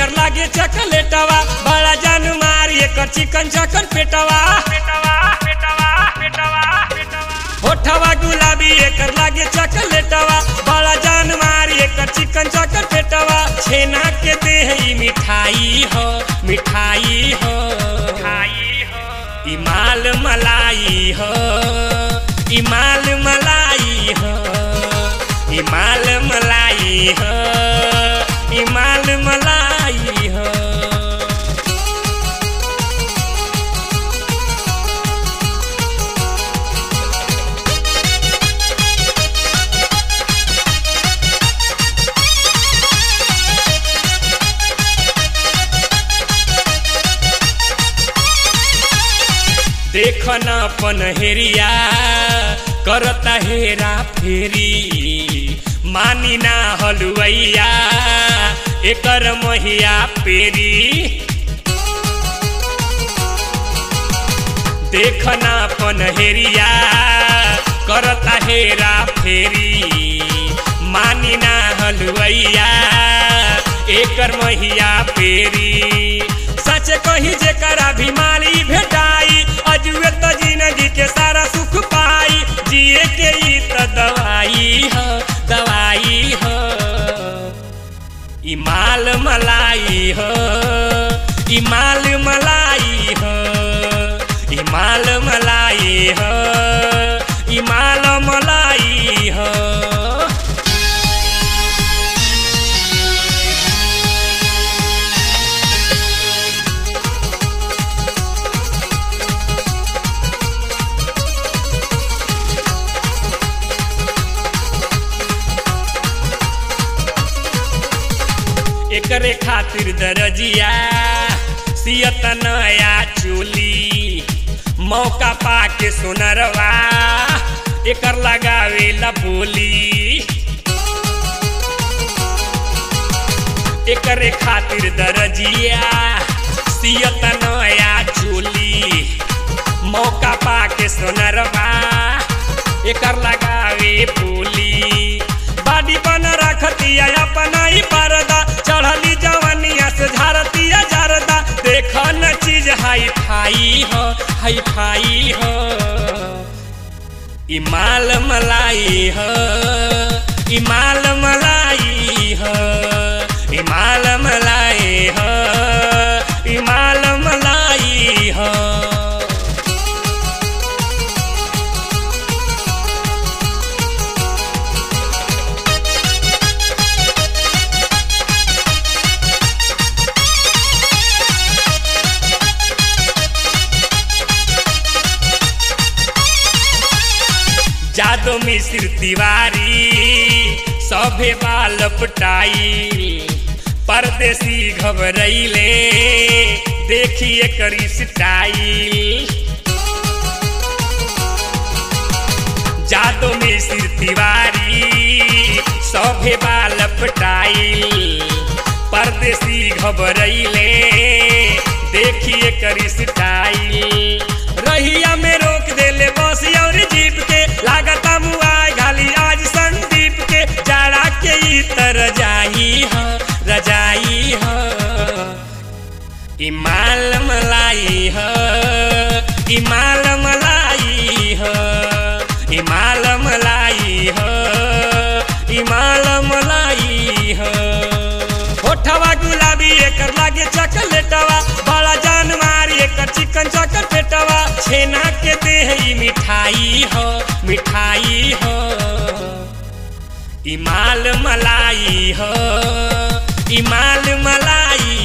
एकर लागे चकलेटवा बड़ा जान मार एकर चिकन चकन पेटवा पेटवा पेटवा पेटवा होठवा गुलाबी एकर लागे चकलेटवा बड़ा जान मार एकर चिकन चकन पेटवा छेना के देह ई मिठाई हो मिठाई हो मिठाई हो ई माल मलाई हो ई माल मलाई हो ई माल मलाई हो ई माल मलाई हो देख न पनहेरिया करता हेरा फेरी मानी ना हलुवैया एकर महिया पेरी देख न पनहेरिया करता हेरा फेरी मानी ना हलुवैया एकर महिया पेरी सच कही जेकरा भी माली भेटाई अजुए तो जिंदगी के सारा सुख पाई जिए के ई तो दवाई हो दवाई हो ई माल मलाई हो ई माल मलाई हो ई माल मलाई हो ई माल मलाई हो एकरे खातिर दरजिया सियत नया चोली मौका पाके सुनरवा एकर लगावे ला बोली एकरे खातिर दरजिया सियत नया चोली मौका पाके सुनरवा एकर लगावे बोली बाडी बन रखतिया अपना ही परदा चढ़ली जवनिया से झारतिया जरदा देख न चीज हाई फाई हो हाई फाई हो ई माल मलाई हो ई माल मलाई हो ई माल मलाई हो ई माल मलाई हो जादो मिश्र तिवारी सभे बाल पटाई परदेसी घबरैले देखिए करी स्टाइल जादो मिश्र तिवारी सभे बाल पटाइल परदेसी घबरैले देखिए करी स्टाइल रहिया में रोक देले बस और जीप के लागता मुआई घाली आज संदीप के जाड़ा के ई त रजाई हो रजाई हो ई माल मलाई हो ई माल मलाई हो ई माल मलाई हो ई माल मलाई हो होठवा गुलाबी एकर लागे चकलेटवा बड़ा जान मारी एकर चिकन चकन पेटवा छेना के देह ई मिठाई हो मिठाई हो ई माल मलाई हो ई माल मलाई